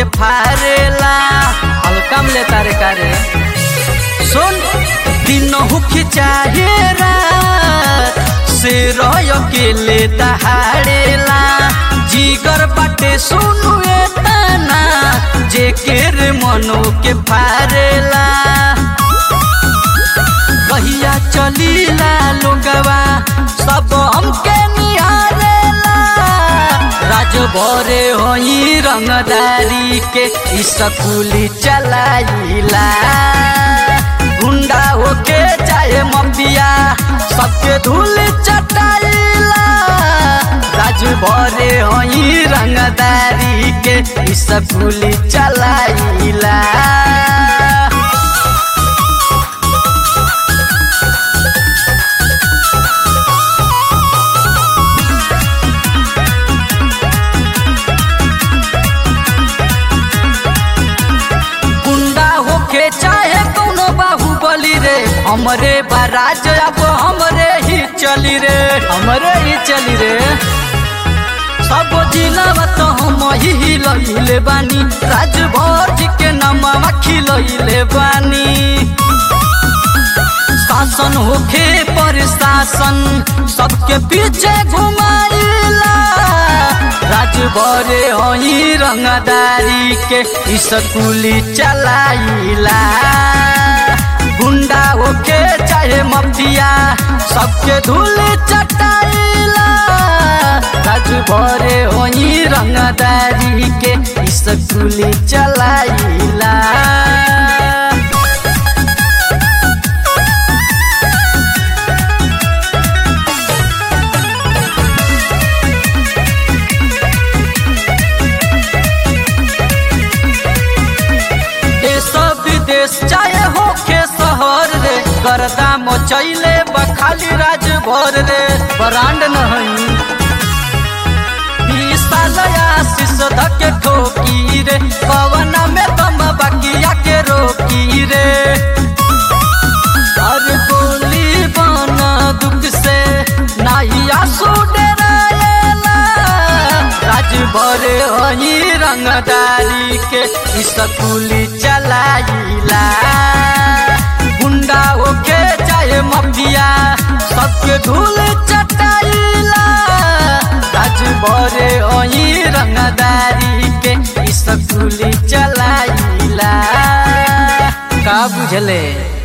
फारेला हल्का में लेता रे कारे सुन दिनहु खिचाहे रात से रह के ले दहाड़ेला जीगर बाटे सुनु ए तना जे केर मनो के फारेला कहिया चलीला लोगवा सब हमके निहारेला राज भरे होई रंगदारी के स्कूली चलाइला गुंडा होके चाहे मफिया सबके धूल चटाइला राज भरे होई रंगदारी के स्कूली चलाइला गुंडा होके चाहे कौनो बाहुबली रे हमरे बाराज अब हमरे ही चली रे हमरे ही चली रे सब जिला तो हम ही लइले बानी राजभर जी के नाम खिलइले बानी शासन होखे पर शासन सबके पीछे घुमाइला राजभरे हई रंगदारी के स्कूली चलाइला गुंडा होके चाहे मफिया सबके धूल चटाइला राजभरे हई रंगदारी के स्कूली चलाइला देश विदेश चाहे होखे शहर रे गर्दा मचैले बखाली राज भर रे ब्रांड नहीं आशीष धके ठोकी रे पवन में तम बकिया के रोकी रे हर गोली बना दुख से नाही आंसू डराएला राज भरे हई रंगदारी के स्कूली चलाइला गुंडा होके चाहे मफिया सबके धूल चटाइला राज भरे हई रंगदारी के स्कूली चलाइला का बुझले